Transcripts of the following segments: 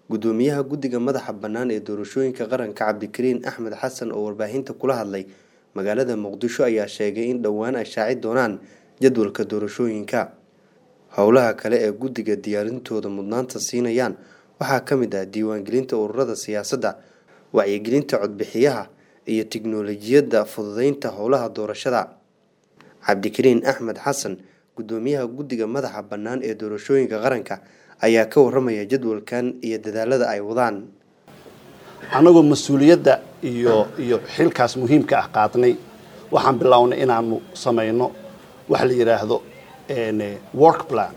gudoomiyaha guddiga madaxa bannaan ee doorashooyinka qaranka cabdikariin axmed xasan oo warbaahinta kula hadlay magaalada muqdisho ayaa sheegay in dhowaan ay shaaci doonaan jadwalka doorashooyinka howlaha kale ee guddiga diyaarintooda mudnaanta siinayaan waxaa ka mid ah diiwaangelinta ururada siyaasadda wacyigelinta codbixiyaha iyo tiknoolajiyadda fududeynta howlaha doorashada cabdikariin axmed xasan gudoomiyaha guddiga madaxa bannaan ee doorashooyinka qaranka ayaa ka waramaya jadwalkan iyo dadaalada ay wadaan annagoo mas-uuliyadda iyo iyo xilkaas muhiimka ah qaadnay waxaan bilownay inaanu samayno waxa la yidhaahdo work plan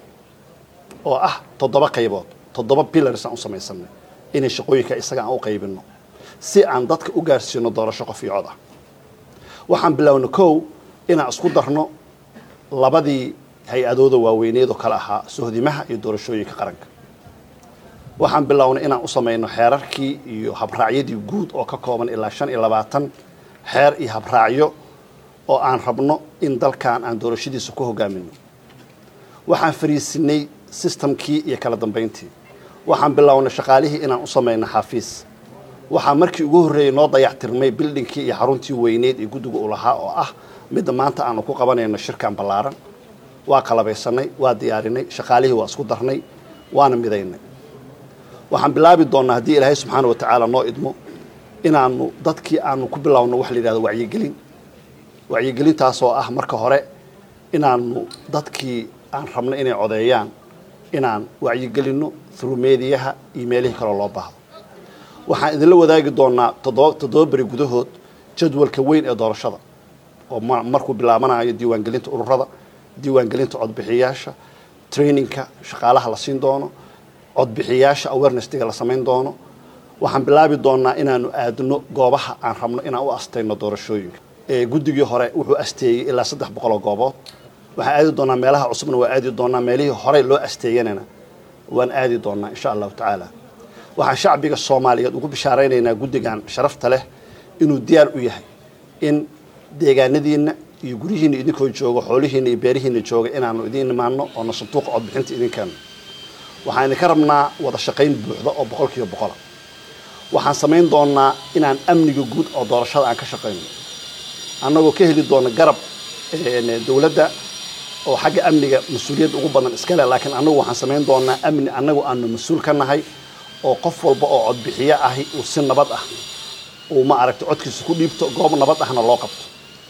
oo ah toddoba qaybood toddoba pillars aan u samaysanay inay shaqooyinka isaga aan u qaybino si aan dadka u gaarsiino doorasho qof iyo cod ah waxaan bilownay kow inaan isku darno labadii hay-adooda waaweyneed oo kale ahaa sohdimaha iyo doorashooyinka qaranka waxaan bilownay inaan u samayno xeerarkii iyo habraacyadii guud oo ka kooban ilaa shan iyo labaatan xeer iyo habraacyo oo aan rabno in dalkan aan doorashadiisa ku hogaamino waxaan fariisinay systemkii iyo kala dambayntii waxaan bilownay shaqaalihii inaan u samayno xafiis waxaa markii ugu horreeyey noo dayactirmay bildhinkii iyo xaruntii weyneed ee guddiga u lahaa oo ah midda maanta aanu ku qabanayno shirkan ballaaran waa qalabaysanay waa diyaarinay shaqaalihii waa isku darnay waana midaynay waxaan bilaabi doonnaa haddii ilaahay subxaana wa tacaala noo idmo inaanu dadkii aanu ku bilowno waxa la yidhahdo wacyigelin wacyigelintaasoo ah marka hore inaanu dadkii aan rabno inay codeeyaan inaan wacyigelinno through mediyaha iyo meelihii kaloo loo baahdo waxaan idinla wadaagi doonnaa toddoba toddoba beri gudahood jadwalka weyn ee doorashada oo markuu bilaabanayo diiwaangelinta ururada diiwaangelinta codbixiyaasha trainingka shaqaalaha la siin doono codbixiyaasha awarenestiga la samayn doono waxaan bilaabi doonnaa inaanu aadno goobaha aan rabno inaan u astayno doorashooyinka guddigii hore wuxuu asteeyey ilaa saddex boqol oo goobood waxaan aadi doonnaa meelaha cusubna waa aadi doonnaa meelihii horey loo asteeyanana waan aadi doonnaa insha allahu tacaala waxaan shacbiga soomaaliyeed ugu bishaaraynaynaa guddigan sharafta leh inuu diyaar u yahay in deegaanadiinna iyo guryihiina idinkoo jooga xoolihiina iyo beerihiina jooga inaanu idiin imaano oona sanduuqa codbixinta idinkeeno waxaan idinka rabnaa wada shaqayn buuxda oo boqol kiiba boqola waxaan samayn doonnaa inaan amniga guud oo doorashada aan ka shaqayno annagoo ka heli doona garab dowladda oo xagga amniga mas-uuliyadda ugu badan iskale laakiin annagu waxaan samayn doonaa amni annagu aanu mas-uul ka nahay oo qof walba oo codbixiyo ahi uu si nabad ah uu ma aragta codkiisa ku dhiibto goob nabad ahna loo qabto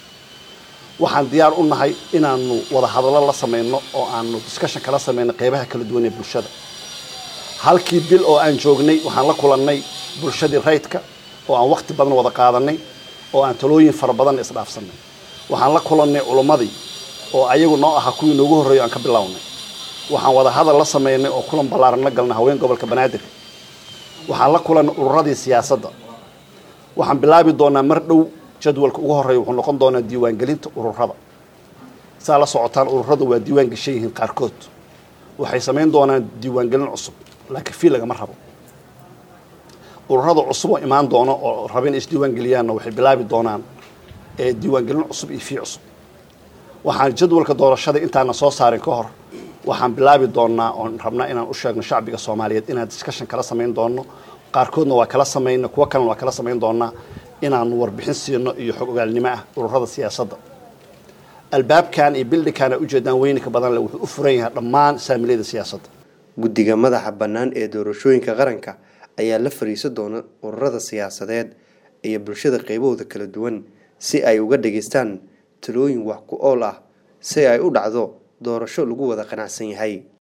waxaan diyaar u nahay inaanu wada hadallo la samayno oo aanu discussion kala samayno qeybaha kala duwan ee bulshada halkii bil oo aan joognay waxaan la kulannay bulshadii rayidka oo aan wakti badan wada qaadanay oo aan talooyin fara badan isdhaafsanay waxaan la kulannay culummadii oo ayagu noo ahaa kuwii noogu horreeyo aan ka bilownay waxaan wada hadal la samaynay oo kulan ballaaran la galnay haween gobolka banaadir waxaan la kulannay ururadii siyaasadda waxaan bilaabi doonaa mar dhow jadwalka ugu horreeya wuxuu noqon doonaa diiwaangelinta ururada saa la socotaan ururada waa diiwaan gashan yihiin qaarkood waxay samayn doonaan diiwaangelin cusub laakiin fii lagama rabo ururada cusub oo imaan doono oo raba inay isdiiwaangeliyaanna waxay bilaabi doonaan diiwaangelin cusub iyo fii cusub waxaan jadwalka doorashada intaana soo saarin ka hor waxaan bilaabi doonnaa oon rabnaa inaan u sheegno shacbiga soomaaliyeed inaan discussion kala samayn doonno qaarkoodna waa kala samayna kuwo kalena waa kala samayn doonnaa inaanu warbixin siino iyo xog ogaalnimo ah ururada siyaasadda albaabkan iyo bildhinkan a ujeedaan weyninka badan le wuxuu u furan yahay dhammaan saamiliyada siyaasadda guddiga madaxa bannaan ee doorashooyinka qaranka ayaa la fariiso doona ururada siyaasadeed iyo bulshada qeybahooda kala duwan si ay uga dhageystaan talooyin wax ku ool ah si ay u dhacdo doorasho lagu wada qanacsan yahay